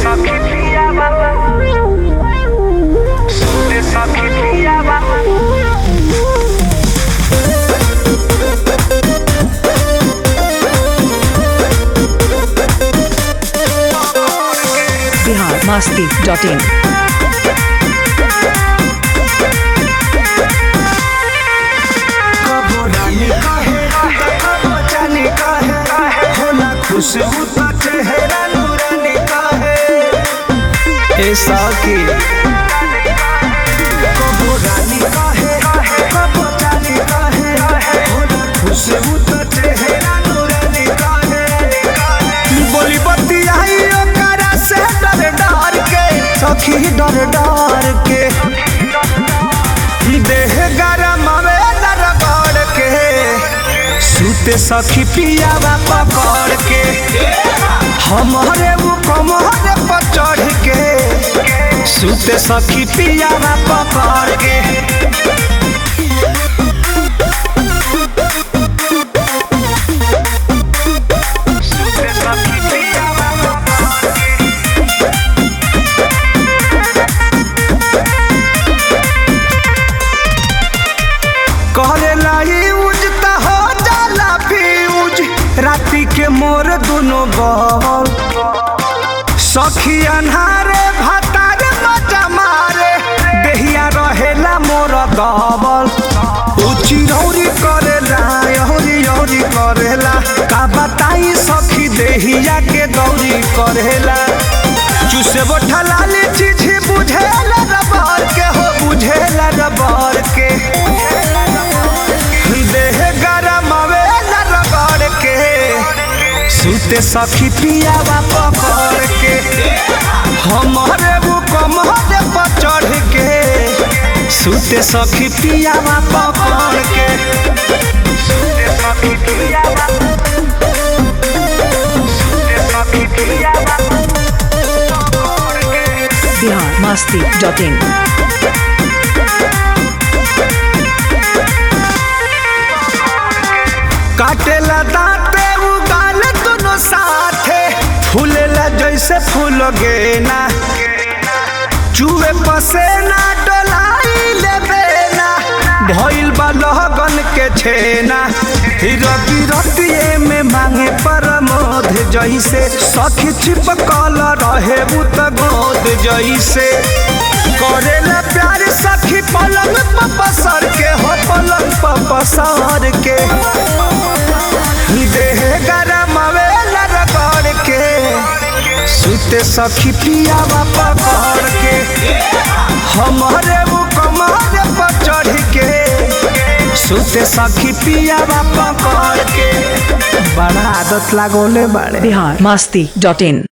सखी पिया बाबा सुते सखी पिया बाबा बिहार मस्ती डॉट इन कबो रानी कहे कबो जानी कहे होला खुशबू तो चेहरा नूरानी कहे ए साकी कबो रानी कहे कबो जानी कहे होला खुशबू तो चेहरा नूरानी कहे बोली बत्ती आई ओकरा से डर डर के सखी डर डर के देह गरम आवेला रगड़ के सूते सखी पियावा पकड़ के हमारे वो कमर पर चढ़ के सूते सखी पियावा पकड़ के सुते सखी पिया बाबा करेला यूज त हो जाला फ्यूज राती के मोर दुनो बल सखी अन्हारे भातार मजा मारे देहिया रहेला मोर दबल उची रौरी करेला यौरी यौरी करेला का बताई सखी देहिया के दौरी करेला चुसे बोठा लाली चीज बुझेला रबर के हो बुझेला रबर के देह गरम आवेला रगड़ के सूते सखी पियावा पकड़ के हमारे वो कमर पर चढ़ के सूते सखी पियावा पकड़ के सुते सखी पिया बाबा सुते सखी पिया बाबा बिहार मस्ती डॉट इन काटेला दांते उगाल दोनों साथे फूलेला जैसे फूल गेना चूहे पसेना डोलाई लेबेना भइल बा लगन के छेना रति रतिए में मांगे परमोध जैसे सखी छिपकल रहे उत गोद जैसे करेला प्यार सखी पलंग पर पसर के हो पलंग पर पसर के देह गरम आवेला रगड़ के सुते सखी पियावा पकड़ के हमारे वो कमर पर चढ़ के सुते सखी पियावा पकड़ के बड़ा आदत लागोले बाड़े बिहार मस्ती डॉट इन